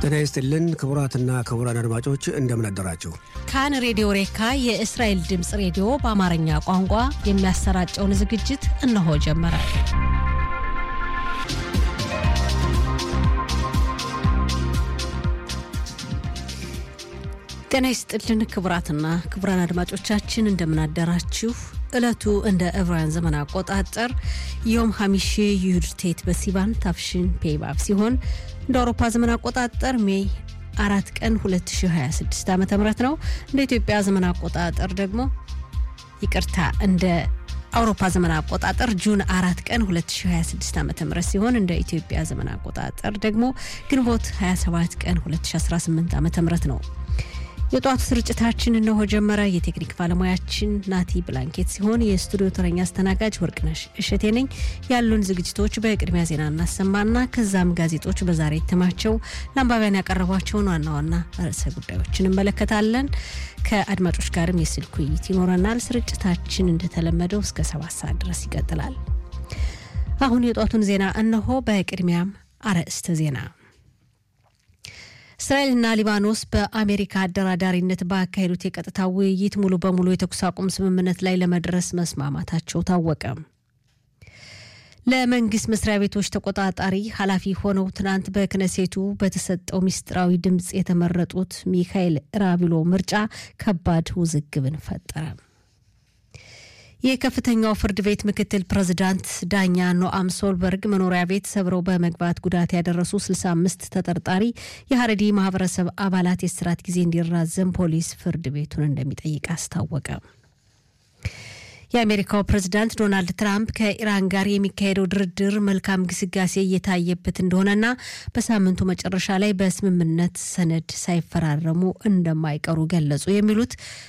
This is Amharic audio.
ጤና ይስጥልን ክቡራትና ክቡራን አድማጮች እንደምን አደራችሁ። ካን ሬዲዮ ሬካ የእስራኤል ድምፅ ሬዲዮ በአማርኛ ቋንቋ የሚያሰራጨውን ዝግጅት እነሆ ጀመረ። ጤና ይስጥልን ክቡራትና ክቡራን አድማጮቻችን እንደምን አደራችሁ። ዕለቱ እንደ ዕብራውያን ዘመን አቆጣጠር ዮም ሀሚሺ ዩድቴት በሲባን ታፍሽን ፔይባብ ሲሆን እንደ አውሮፓ ዘመን አቆጣጠር ሜይ አራት ቀን 2026 ዓ ም ነው። እንደ ኢትዮጵያ ዘመን አቆጣጠር ደግሞ ይቅርታ እንደ አውሮፓ ዘመን አቆጣጠር ጁን አራት ቀን 2026 ዓ ም ሲሆን እንደ ኢትዮጵያ ዘመን አቆጣጠር ደግሞ ግንቦት 27 ቀን 2018 ዓ ም ነው። የጧቱ ስርጭታችን እነሆ ጀመረ። የቴክኒክ ባለሙያችን ናቲ ብላንኬት ሲሆን የስቱዲዮ ተረኛ አስተናጋጅ ወርቅነሽ እሸቴ ነኝ። ያሉን ዝግጅቶች በቅድሚያ ዜና እናሰማና ከዛም ጋዜጦች በዛሬ እትማቸው ለአንባቢያን ያቀረቧቸውን ዋና ዋና ርዕሰ ጉዳዮችን እንመለከታለን። ከአድማጮች ጋርም የስልክ ውይይት ይኖረናል። ስርጭታችን እንደተለመደው እስከ ሰባት ሰዓት ድረስ ይቀጥላል። አሁን የጧቱን ዜና እነሆ። በቅድሚያም አርዕስተ ዜና እስራኤልና ሊባኖስ በአሜሪካ አደራዳሪነት ባካሄዱት የቀጥታ ውይይት ሙሉ በሙሉ የተኩስ አቁም ስምምነት ላይ ለመድረስ መስማማታቸው ታወቀ። ለመንግስት መስሪያ ቤቶች ተቆጣጣሪ ኃላፊ ሆነው ትናንት በክነሴቱ በተሰጠው ምስጢራዊ ድምፅ የተመረጡት ሚካኤል ራቢሎ ምርጫ ከባድ ውዝግብን ፈጠረ። የከፍተኛው ፍርድ ቤት ምክትል ፕሬዝዳንት ዳኛ ኖአም ሶልበርግ መኖሪያ ቤት ሰብረው በመግባት ጉዳት ያደረሱ 65 ተጠርጣሪ የሀረዲ ማህበረሰብ አባላት የስራት ጊዜ እንዲራዘም ፖሊስ ፍርድ ቤቱን እንደሚጠይቅ አስታወቀ። የአሜሪካው ፕሬዝዳንት ዶናልድ ትራምፕ ከኢራን ጋር የሚካሄደው ድርድር መልካም ግስጋሴ እየታየበት እንደሆነና በሳምንቱ መጨረሻ ላይ በስምምነት ሰነድ ሳይፈራረሙ እንደማይቀሩ ገለጹ። የሚሉት